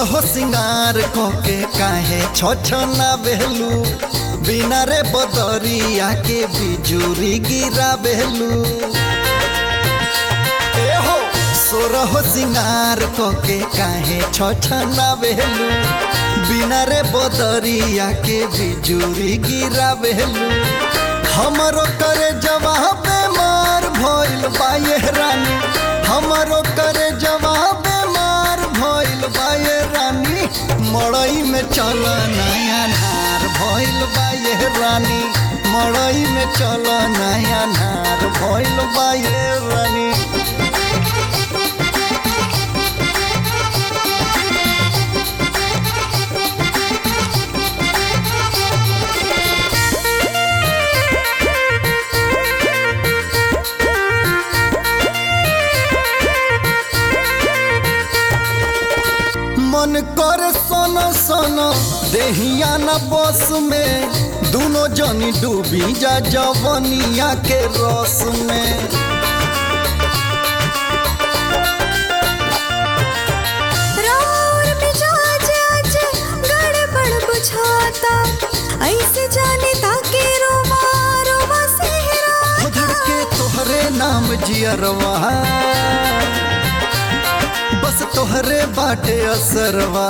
सोरहो सिंगार कोके काहे छोछना बेलू बिना रे बदरिया के बिजुरी गिरा बेलू ए हो सोरहो सिंगार कोके काहे छोछना बेलू बिना रे बदरिया के बिजुरी गिरा बेलू हमरो करे जवाब मार भइल बाये रानी हमरो करे जवाब मार भइल बाये रानी मड़ई में चल नया नार भइल बाये रानी मड़ई में चल नया नार भइल बाये रानी मन कर सन सन देहिया न बस में दोनों जनी डूबी जा जवनिया के रस में राउर मिजाज आज गड़बड़ बुझाता ऐसे जाने ताके रोवा रोवा हो धड़के तोहरे नाम जियरवा बस तोहरे बाटे असरवा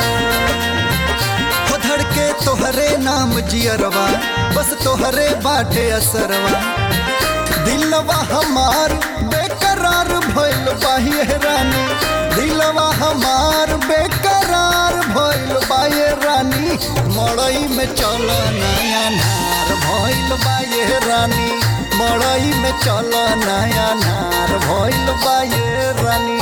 हो धड़के तोहरे नाम जियरवा बस तोहरे बाटे असरवा दिलवा हमार बेकरार भइल बाहिए रानी दिलवा हमार बेकरार भइल बाये रानी मड़ई में चल नया नार भइल बाये रानी मड़ई में चल नया नार भइल बाये रानी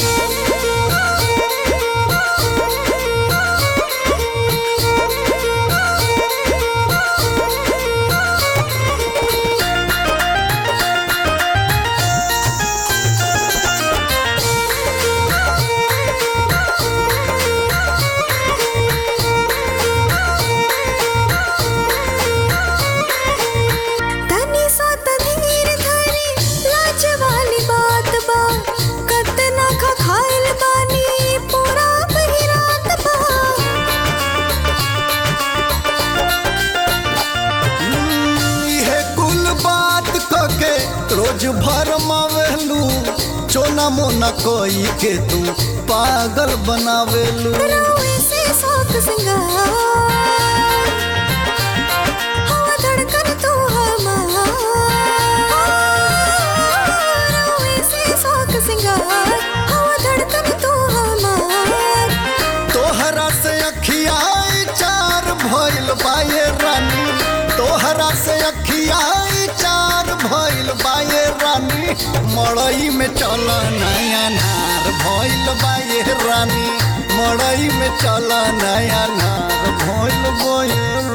तनी सा धीर धरी लाज वाली बात बा कतना खा खाइल बानी पूरा बहिरात बा इहे कुल बात कके रोज भर मावेलू चोना मोना कोई के तू पागल बनावेलू रोए से शौक सिंगार हवा धड़कन तू हमार रोए से शौक सिंगार हवा धड़कन तू हमार तोहरा से अखियाई चार भइल बाये रानी तोहरा से अखियाई चार भइल बाये रानी मड़ई में चल नया नार भइल बाये रानी मड़ई में चल नया नार भइल बाये